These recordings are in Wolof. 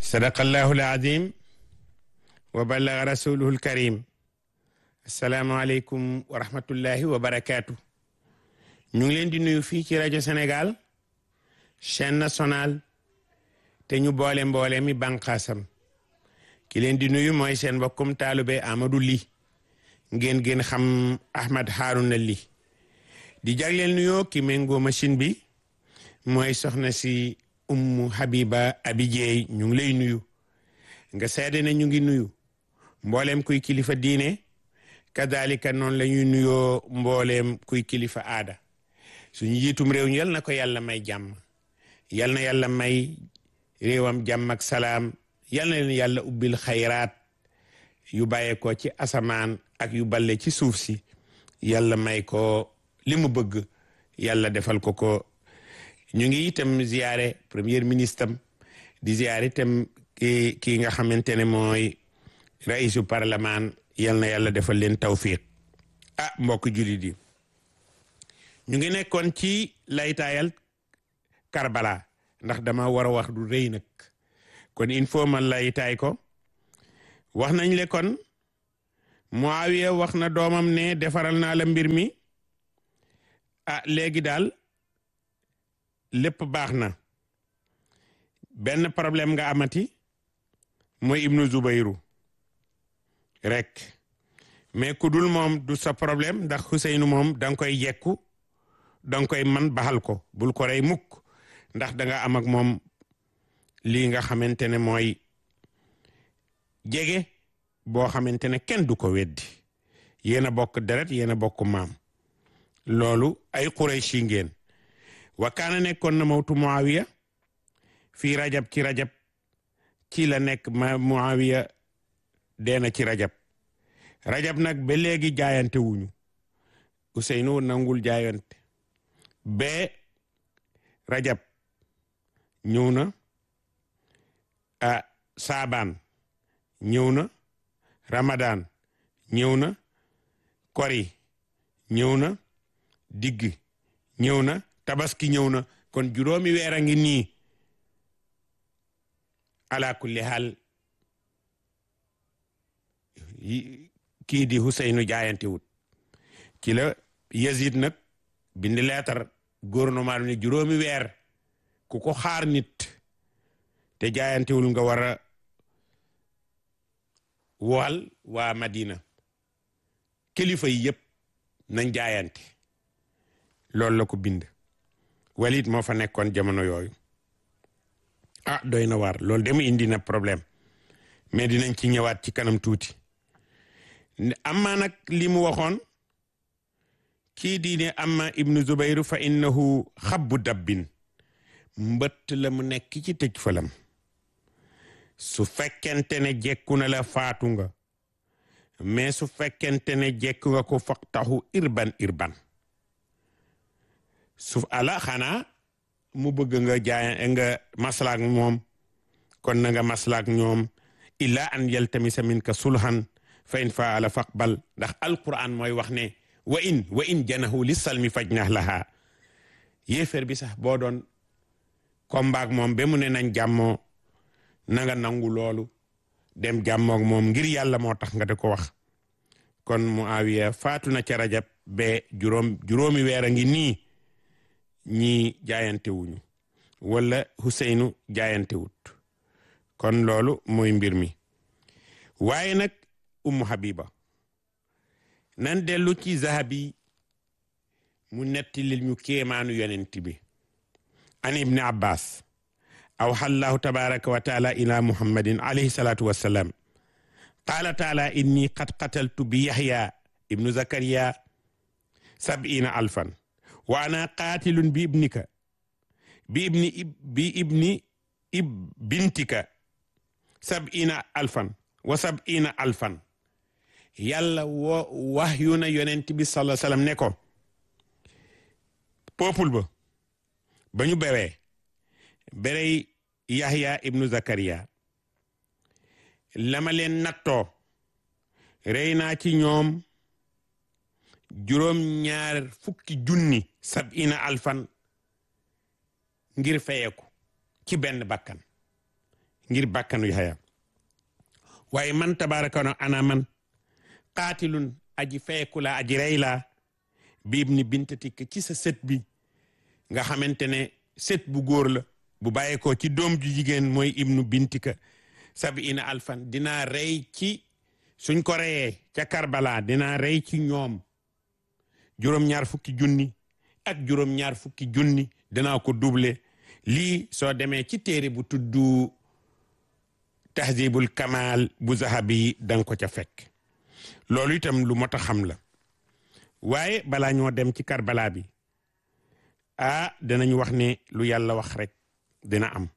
sadaqallahu alazim wa ballaga rasuluhu alkarim asalaamualeykum wa rahmatullahi wa barakaatu ñu ngi leen di nuyu fii ci rajo Sénégal chaîne nationale te ñu boole mboole mi bànqaasam ki leen di nuyu mooy seen mbokkum taalube Amadou Ly ngeen gën xam Ahmad Harouna Ly di jagleel nuyoo ki méngoo machine bi mooy soxna si ummu Habiba Abi Jeey ñu ngi lay nuyu nga seede ne ñu ngi nuyu mbooleem kuy kilifa diine kadalika noonu la ñuy nuyoo mbooleem kuy kilifa aada suñu jiitum réew yal na ko yàlla may jàmm yal na yàlla may réewam jàmm ak salaam yal na leen yàlla ubbil xayraat yu bàyyeekoo ci asamaan ak yu balle ci suuf si yàlla may ko li mu bëgg yàlla defal ko ko ñu ngi itam ziyaare premier ministre am di ziyaare itam ki kii nga xamante ne mooy raisu parlement yal na yàlla defal leen tawfiq ah mbokk jullit yi ñu ngi nekkoon ci laytaayal Karbala ndax dama war a wax du rëy nag kon il faut man laytaay ko wax nañ le kon Muawiya wax na doomam ne defaral naa la mbir mi ah léegi daal lépp baax na benn problème nga amati mooy Ibnu Zubayru rek mais ku dul moom du sa problème ndax Xuseynu moom da nga koy jekku da nga koy man baxal ko bul ko rey mukk ndax da nga am ak moom lii nga xamante ne mooy jege boo xamante ne kenn du ko weddi yéen a bokk deret yéen a bokk maam loolu ay Qurayshi ngeen wa kaana nekkoon na mawtu Muawiya fii rajab ci rajab ci la nekk ma Muawiya deena ci rajab rajab nag ba léegi jaayante wuñu Useynu nangul jaayante ba rajab ñëw na a saabaan ñëw na ramadan ñëw na kori ñëw na digg ñëw na tabaski ñëw na kon juróomi weer a ngi nii ala kulli haal kii di Huseynu jaayante wut ci la Yazid nag bind leetar gouvernement ne juróomi weer ku ko xaar nit te jaayantewul nga war a wal waa Madina kilifa yi yëpp nañ jaayante loolu la ko bind Walid moo fa nekkoon jamono yooyu ah doy na waar loolu de mu indi na problème mais dinañ ci ñëwaat ci kanam tuuti amma nag li mu waxoon kii diine amma ibnu zubayru fa innahu xabbu dabbin mbëtt la mu nekk ci tëj falam su fekkente ne jekku na la faatu nga mais su fekkente ne jekku nga ko faqtahu irban irban su ala xanaa mu bëgg nga jaay nga maslaak moom kon na nga maslaak ñoom illa an yaltamisa minka sulhan fa in faala faqbal ndax alquran mooy wax ne wa in wa in janahu li salmi fajnah laha yéeféer bi sax boo doon kombaak moom ba mu ne nañ jàmmoo na nga nangu loolu dem jàmmook moom ngir yàlla moo tax nga di ko wax kon Muawiya faatu na ca rajab ba juróom juróomi weer a ngi nii ñii jaayante wuñu wala Huseynu jaayante wut kon loolu mooy mbir mi waaye nag Ummu Habiba nan dellu ci Zahabi mu netti lil ñu kéemaanu yonent bi an ibni Abbas awxa allahu tabaraka wa taala ila muhammadin alayhi salatu wassalam qaala taala inni qad qataltu bi yaxya ibnu zakariya sab'ina alfan wa ana qaatilun bi ibnika bi ibni bi ibni ib bintika sab'ina alfan wa sab'ina alfan yàlla woo wax yu na yonent bi sallallahu alayhi wasallam ne ko peuple ba ba ñu bewee berey Yahya ibnu Zakariya lama leen nattoo rey naa ci ñoom juróom ñaar fukki junni sab'ina alfan ngir feyeku ci benn bakkan ngir bàkkanu Yaxya waaye man tabaraka no ana man qaatilun aji feeku la aji rey la bi ibni bintatik ci sa sët bi nga xamante ne sët bu góor la bu bàyyeekoo ci doom ju jigéen mooy ibnu bintika sabiina alfan dinaa rey ci suñ ko reyee ca Karbala dinaa rey ci ñoom juróom-ñaar fukki junni ak juróom-ñaar fukki junni dinaa ko double lii soo demee ci téere bu tuddu tahzibul kamal bu zahabi danga ko ca fekk loolu itam lu mot a xam la waaye balaa ñoo dem ci Karbala bi ah dinañ wax ne lu yàlla wax rek dina am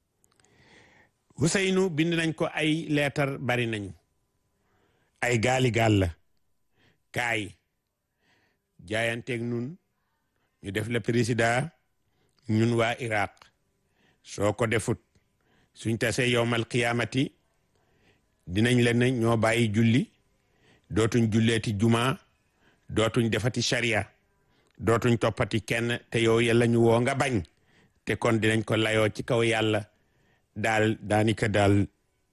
Huseynu bind nañ ko ay leetar bari nañu ay gaali gaal la kaay jaayanteeg nun ñu def la président ñun waa Iraq soo ko defut suñ tasee yowmal qiyaamati dinañ leen ne ñoo bàyyi julli dootuñ julleeti juma dootuñ defati sharia dootuñ toppati kenn te yow yàlla ñu woo nga bañ te kon dinañ ko layoo ci kaw yàlla daal daanika daal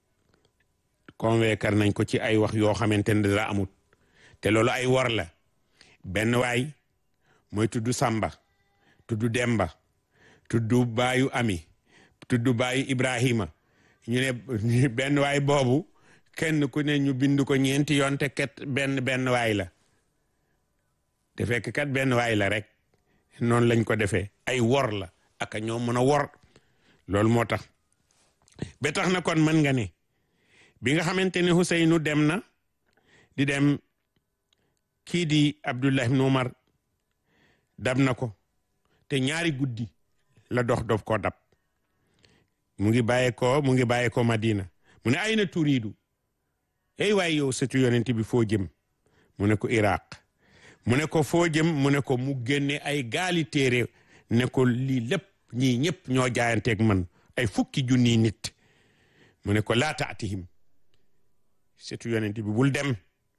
convaincre nañ ko ci ay wax yoo xamante ne dara amut te loolu ay wor la benn waay mooy tudd Samba tudd Demba tudd baayu Ami tudd baayu Ibrahima ñu ne benn waay boobu kenn ku ne ñu bind ko ñeenti yoon te ket benn benn waay la te fekk kat benn waay la rek noonu lañ ko defee ay wor la ak ñoo mën a wor loolu moo tax ba tax na kon mën nga ne bi nga xamante ne Huseynu dem na di dem kii di Abdullah ibn Umar dab na ko te ñaari guddi la dox dof koo dab mu ngi bàyyee ko mu ngi bàyyee ko Madina mu ne ay na turiidu ey waay yow sëtu yonent bi foo jëm mu ne ko Iraq mu ne ko foo jëm mu ne ko mu génne ay gaali téere ne ko lii lépp ñii ñëpp ñoo jaayanteeg man ay fukki junni nit mu ne ko laa taatihim sëtu yonent bi bul dem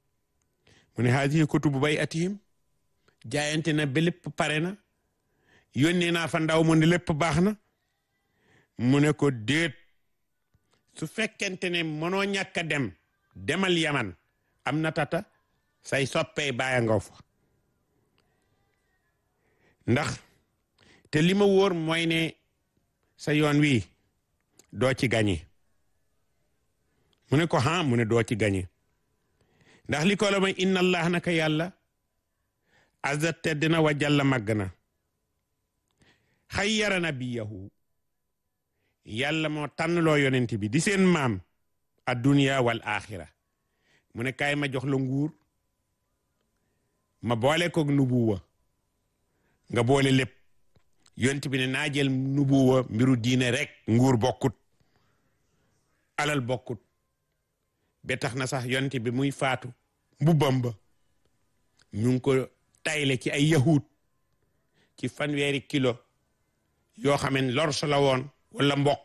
mu ne haadihi kutubu bay atihim jaayante na ba lépp pare na yónnee naa fa ndaw mu ne lépp baax na mu ne ko déet su fekkente ne mënoo ñàkk a dem demal yaman am na tata say soppee bàyyi nga fa ndax te li ma wóor mooy ne sa yoon wi doo ci gañe mu ne ko ha mu ne doo ci gañe ndax li ko la may inna allah naka yàlla azza tedd na wa jalla màgg na xayyara nabiyahu yàlla moo tànnloo yonent bi di seen maam adduniya wal axira mu ne kaay ma jox la nguur ma boole ko nubuwa nga boole lépp yonent bi ne naa jël nubuwa mbiru diine rek nguur bokkut alal bokkut ba tax na sax yonent bi muy faatu mbubbam ba ñu ngi ko tayle ci ay yahud ci fanweeri kilo yoo xam ne lorso la woon wala mboq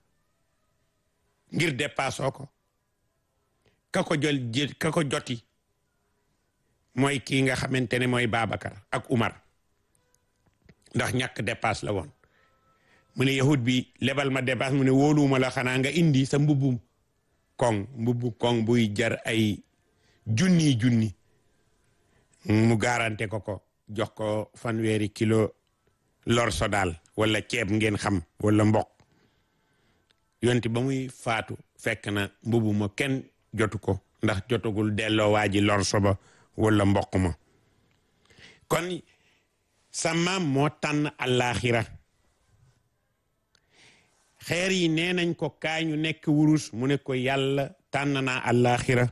ngir dépassoo ko ka ko jël jë ka ko joti mooy kii nga xamante ne mooy Babacar ak Umar ndax ñàkk dépasse la woon mu ne yahud bi lebal ma dépasse mu ne wóoluwuma la xanaa nga indi sa mbubbum koŋ mbubbu koŋ buy jar ay junni junni mu garanté ko ko jox ko fanweeri kilo lorso daal wala ceeb ngeen xam wala mboq yonti ba muy faatu fekk na mbubu ma kenn jotu ko ndax jotagul delloo waa ji lorso ba wala mboq ma kon sa maam moo tànn àllaaxira xeer yi nee nañ ko kaay ñu nekk wurus mu ne ko yàlla tànn naa àllaaxira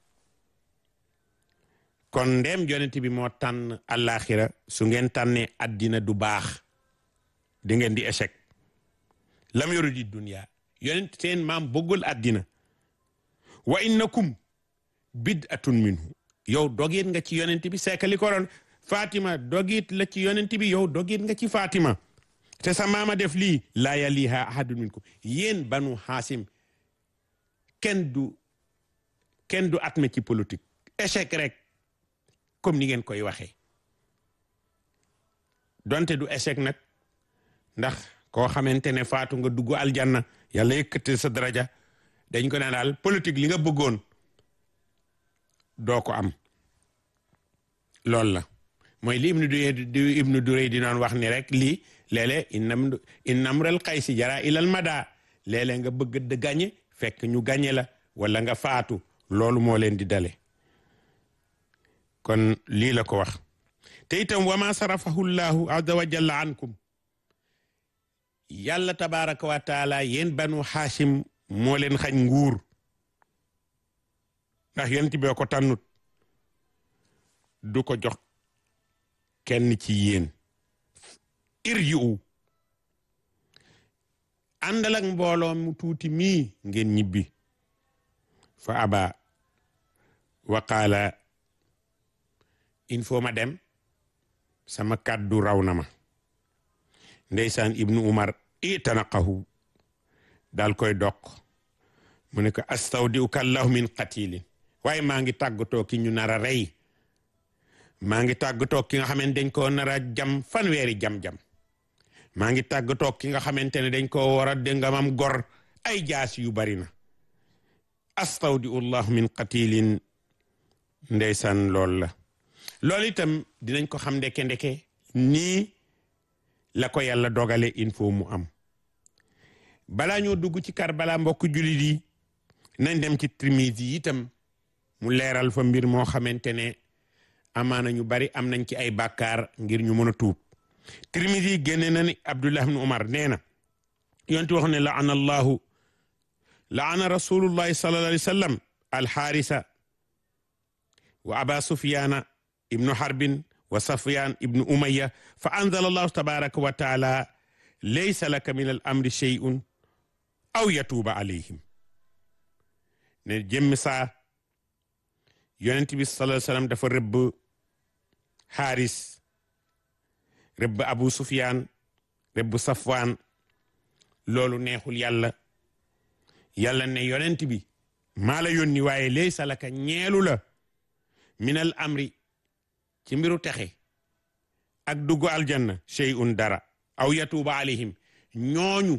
kon ndem yonent bi moo tànn àllaaxira su ngeen tànnee àddina du baax di ngeen di échec lam yoru di dunya yonent seen maam bëggul àddina wa innakum bid'atun minhu yow dogit nga ci yonent bi seekali ko doon Fatima dogit la ci yonent bi yow dogit nga ci Fatima te sa maama def lii laa yaliha ahadun minkum yéen banu xaasim kenn du kenn du atme ci politique échec rek comme ni ngeen koy waxee donte du échec nag ndax koo xamante ne faatu nga dugg aljanna yàlla yëkkati sa daraja dañ ko ne daal politique li nga bëggoon doo ko am loolu la mooy li ibnu du ibnu durey di noon wax ni rek lii léeg-léeg innam innamral xaysi jara ilal mada léeg-léeg nga bëgg de gañe fekk ñu gañe la wala nga faatu loolu moo leen di dale kon lii la ko wax te itam wa ma sarafahu llahu azza wa jalla ankum yàlla tabaraka wa taala yéen banu xaashim moo leen xañ nguur ndax yonent bi ko tànnut du ko jox kenn ci yéen irji'u àndal ak mbooloo mu tuuti mii ngeen ñibbi fa aba wa qaala il faut ma dem sama kàddu raw na ma ndeysaan ibnu umar itanaqahu daal koy doq mu ne ko astawdi'uka allahu min qatilin waaye maa ngi tàggatoo ki ñu nar a rey maa ngi tàggatoo ki nga xamante dañ koo nar a jam fanweeri jam-jam maa ngi tàggatoo ki nga xamante ne dañ koo war a déngamam gor ay jaas yu bari na astawdi'u llahu min qatilin ndeysaan lool la loolu itam dinañ ko xam ndeke ndeke nii la ko yàlla dogale il faut mu am balaa ñoo dugg ci Karbala mbokk jullit yi nañ dem ci Tirmisi yi itam mu leeral fa mbir moo xamante ne amaana ñu bari am nañ ci ay bàkkaar ngir ñu mën a tuub Tirmisi yi génne na ni Abdullah ibn Umar nee na yonti wax ne laana allahu laana rasulullahi sallallahu alayhi wa sallam alxaarisa wa aba sufyaana ibnu harbin wa safyaan ibnu umaya fa anzala allahu tabaraka wa taala laysa laka min al amri shay'un aw yatuuba alayhim ne jëmmi saa yonent bi sallallahu alayhi wa sallam dafa rëbb xaaris rëbb abu sufyaan rëbb safwaan loolu neexul yàlla yàlla ne yonent bi maa la yónni waaye laysa laka ñeelu la minal amri ci mbiru texe ak dugg aljanna shay'un dara aw yatuuba alayhim ñooñu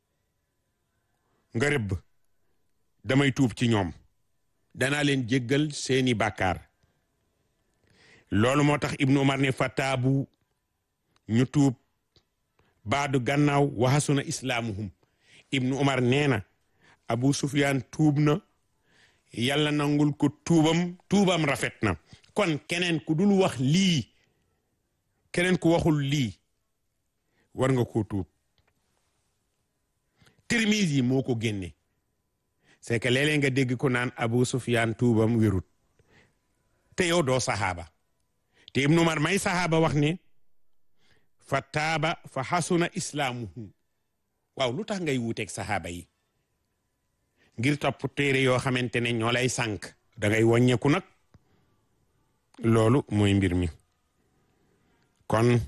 nga rëbb damay tuub ci ñoom danaa leen jéggal seeni bàkkaar loolu moo tax ibnu umar ne fataabu ñu tuub baadu gannaaw waxasuna islaamuhum ibnu umar nee na abu sufyaan tuub na yàlla nangul ko tuubam tuubam rafet na kon keneen ku dul wax lii keneen ku waxul lii war nga koo tuub Tirmizi yi moo ko génne c'est que léeg-léeg nga dégg ko naan Abu Sufyaan tuubam wérut te yow doo saxaaba te Ibnu Umar may saxaaba wax ne fa taaba fa xasuna islaamuhu waaw lu tax ngay wuuteeg saxaaba yi ngir topp téere yoo xamante ne ñoo lay sànk da ngay wàññeeku nag loolu mooy mbir mi kon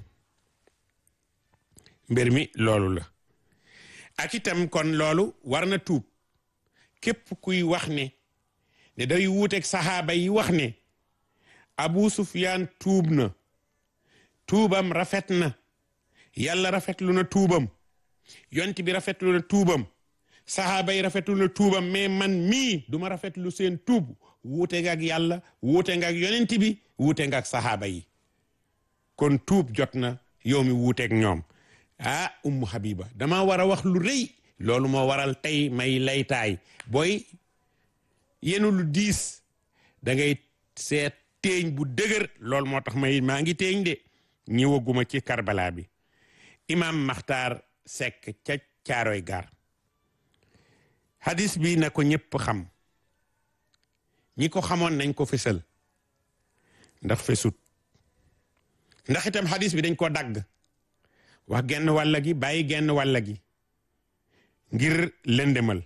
mbir mi loolu la ak itam kon loolu war na tuub képp kuy wax ne ne day wuuteeg saxaaba yi wax ne Abu Sufyaan tuub na tuubam rafet na yàlla rafetlu na tuubam yont bi rafetlu na tuubam saxaaba yi rafetlu na tuubam mais man mii duma rafetlu seen tuub wuute nga ak yàlla wuute nga ak yonent bi wuute nga ak saxaaba yi kon tuub jot na yow mi wuuteeg ñoom ah ummu habiba dama war a wax lu rëy loolu moo waral tey may laytaay booy yenu lu diis da ngay seet teeñ bu dëgër loolu moo tax may maa ngi teeñ de ñëwaguma ci karbala bi imam maxtaar sekk ca caaroy gaar hadis bi na ko ñëpp xam ñi ko xamoon nañ ko fësal ndax fesut ndax itam hadis bi dañ ko dagg wax genn wàlla gi bàyyi genn wàlla gi ngir lëndëmal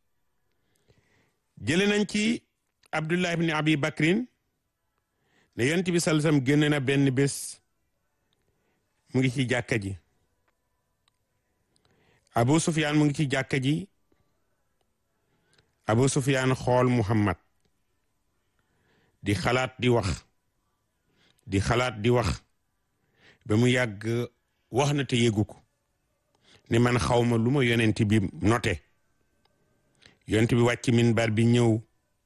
jële nañ ci abdullah ibni abi bakrin ne yonent bi sallallahu alayhi wasallam génn na benn bés mu ngi ci jàkka ji abu sufyaan mu ngi ci jàkka ji abu sufyaan xool muhammad di xalaat di wax di xalaat di wax ba mu yàgg wax na te yëgu ko ne man xawma lu ma yonent bi note yonent bi wàcc minbar bi ñëw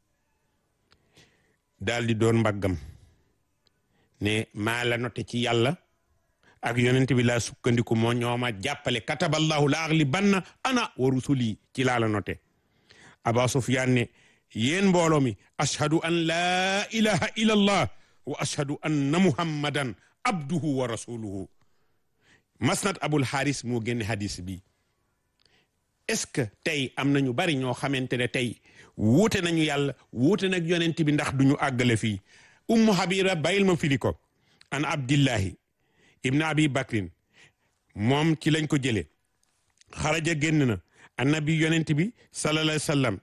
daal di doon mbaggam ne maa la note ci yàlla ak yonent bi laa sukkandiku moo ñooma jàppale kataballahu la aghlibanna ana wa rusuli ci laa la note aba sufyan ne yéen mbooloo mi ashhadu an laa ilaha illa allah wa ashhadu anna muhammadan abduhu wa rasuluhu masnad abul haris moo génne hadis bi est-ce que tey am nañu bari ñoo xamante ne tey wuute nañu yàlla wuute nag yonent bi ndax duñu àggale fii ummu habira bayil ma firi ko an abdillahi ibn abi bakrin moom ci lañ ko jële xaraja génn na annabi yonent bi sallallahu alayhi wasallam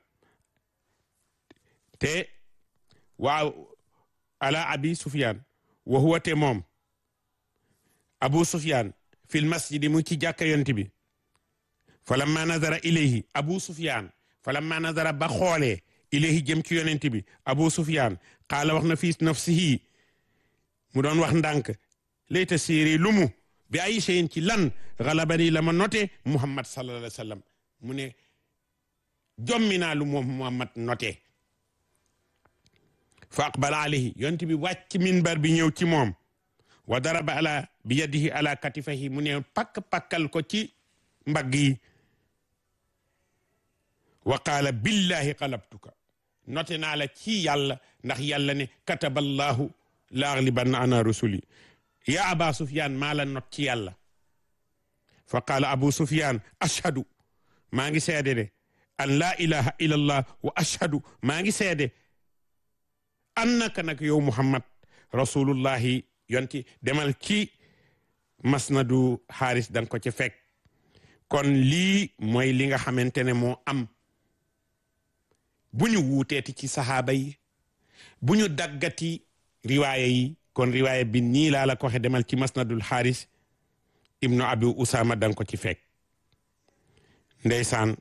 te waaw ala abi sufyan wa huwa te moom abu sufyan fil masjidi mu ci jàkka yonent bi falamma nazara ilayhi abu sufyan falamma nazara ba xoolee ilayhi jëm ci yonent bi abu sufyan qaala wax na fi nafsihi mu doon wax ndànk layta séeri lumu bi ay shay'in ci lan galabani la ma note muhammad sallallahu alayhi wa sallam mu ne jommi naa lu moom muhammad note fa aqbala alayhi yonent bi wàcc minbar bi ñëw ci moom wa daraba ala bi yadihi ala katifahi mu ne pakk pakkal ko ci mbagg yi wa qaala billahi qalabtuka note naa la ci yàlla ndax yàlla ne kataballahu la aghlibanna ana rusuli ya aba sufyan maa la not ci yàlla fa qaala abu sufyan ashhadu maa ngi seede de an laa ilaha illa allah wa ashhadu maa ngi seede annaka nag yow muhammad rasulullahi yonti demal ci masnadu xaaris danga ko ci fekk kon lii mooy li nga xamante ne moo am bu ñu wuuteeti ci saxaaba yi bu ñu daggati riwaaya yi kon riwaaya bi nii laa la ko waxe demal ci masnadul xaaris ibnu abi usama danga ko ci fekk ndeysaan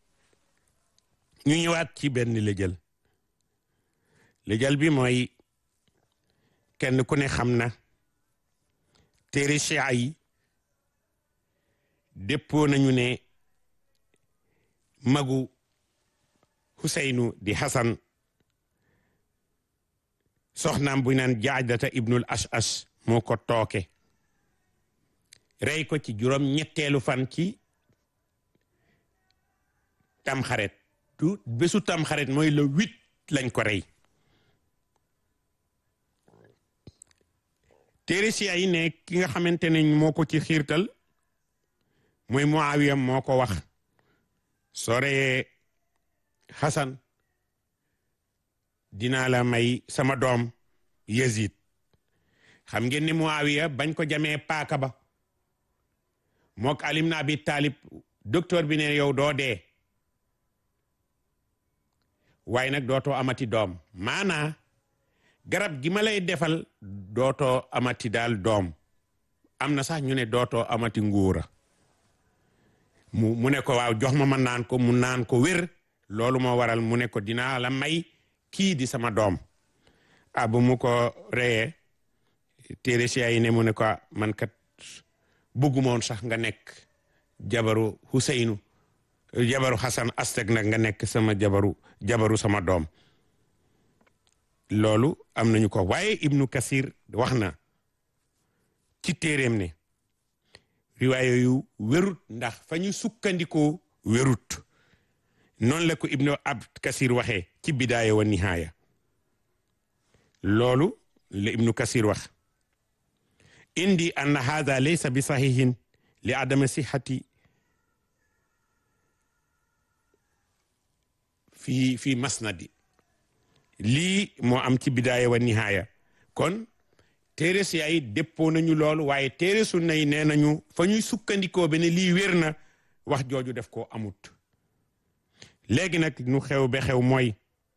ñu ñëwaat ci benn lëjël lëjël bi mooy kenn ku ne xam na téere chia yi déppoo nañu ne magu Huseynu di Hasan soxnaam bu naan jaadata ibnul ash-ash moo ko tooke rey ko ci juróom ñetteelu fan ci tamxaret tu bésu tamxaret mooy le huit lañ ko rey téere si ay ne ki nga xamante ne moo ko ci xiirtal mooy Muawiya moo ko wax soo reyee Hasan dinaa la may sama doom Yazid xam ngeen ni Muawiya bañ ko jamee paaka ba mook alim na abi taalib docteur bi ne yow doo dee waaye nag dootoo amati doom maanaa garab gi ma lay defal dootoo amati daal doom am na sax ñu ne dootoo amati nguura mu mu ne ko waaw jox ma ma naan ko mu naan ko wér loolu moo waral mu ne ko dinaa la may kii di sama doom ah bu mu ko reyee téere si yi ne mu ne ko man kat bëggumoon sax nga nekk jabaru Huseynu jabaru Hasan Asteg nag nga nekk sama jabaru jabaru sama doom loolu am nañu ko waaye Ibnu Kasir wax na ci téeréem ne riwaaye yu wérut ndax fa ñu sukkandikoo wérut noonu la ko Ibnu Ab Kasir waxee ci bidaaya wa nihaaya loolu la Ibnu Kasir wax indi anna hada laysa bi sahihin li adama sihati fi fi masnadi lii moo am ci bidaaya wa nihaaya kon téere si ay déppoo nañu loolu waaye téere sunna yi nee nañu fa ñuy sukkandikoo be ne lii wér na wax jooju def koo amut léegi nag nu xew be xew mooy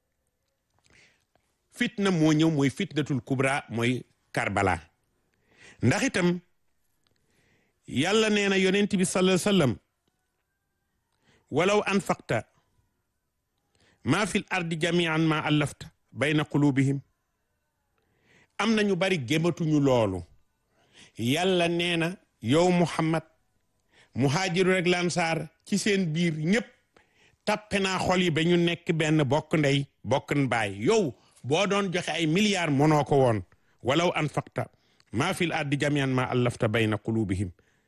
fitna moo ñëw mooy fitnatul kubra mooy karbala ndax itam yàlla nee na yonent bi sallallahu alayhi wasallam walaw anfaqta maa fil ardi jamian ma allafta bayna qulubihim am na ñu bari gématuñu loolu yàlla nee na yow muhammad muhaajiru rek lansaar ci seen biir ñépp tappe naa xol yi ba ñu nekk benn bokk ndey bokk baay yow boo doon joxe ay milliards mënoo ko woon walaw anfaqta maa fil ardi jamian ma allafta bayna qulubihim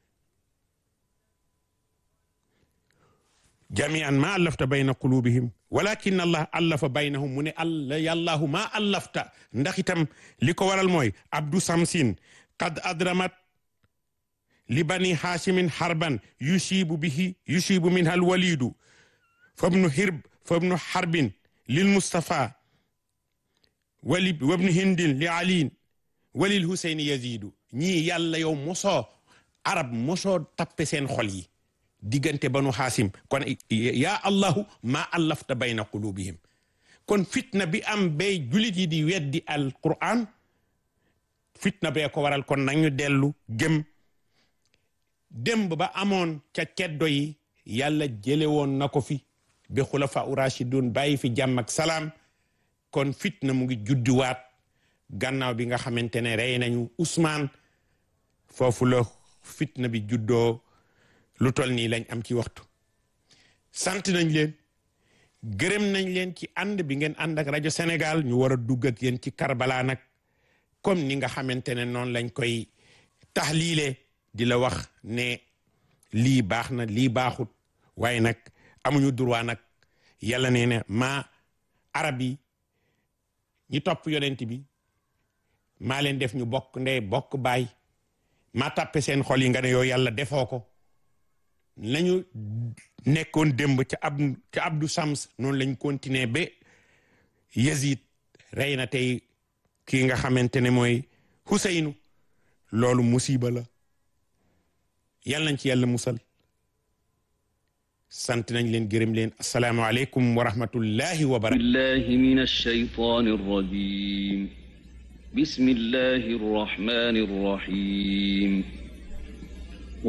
jamian ma allafta bayna qulubihim walakin allah allafa baynahum mu ne alla yàllaahu ma allafta ndax itam li ko waral mooy abdu samsin qad adramat li bani haashimin harban yusibu bihi yusibu minha alwalidu fabnu hirb fabnu harbin lil mustafa wali wabnu hindin li aliin walil huseyni yazidu ñii yàlla yow mosoo arab mosoo tappe seen xol yi diggante banu xaasim kon yaa allahu maa allafta bayna qulubihim kon fitna bi am bay julit yi di weddi al quran fitna bee ko waral kon nañu dellu gëm démb ba amoon ca ceddo yi yàlla jële woon na ko fi bi xulafa u rashidun bàyyi fi jàmm ak salaam kon fitna mu ngi juddiwaat gannaaw bi nga xamante ne rey nañu Ousmane foofu la fitna bi juddoo lu tol nii lañ am ci waxtu sant nañ leen gërëm nañ leen ci ànd bi ngeen ànd ak rajo Sénégal ñu war a dugg ak yéen ci Karbala nag comme ni nga xamante ne noonu lañ koy taxliile di la wax ne lii baax na lii baaxut waaye nag amuñu droit nag yàlla nee na maa arab yi ñi topp yonent bi maa leen def ñu bokk ndey bokk baay maa tàppe seen xol yi nga ne yow yàlla defoo ko lañu nekkoon démb ca ab ca Abdou Sams noonu lañ continuer ba Yazid rey na tey kii nga xamante ne mooy Huseynu loolu musiba la yàlla nañ ci yàlla musal sant nañ leen gërëm leen asalaamaaleykum wa rahmatullahi wa barakatuh billahi min alshaytan arrajim bismillahi arrahmani arrahim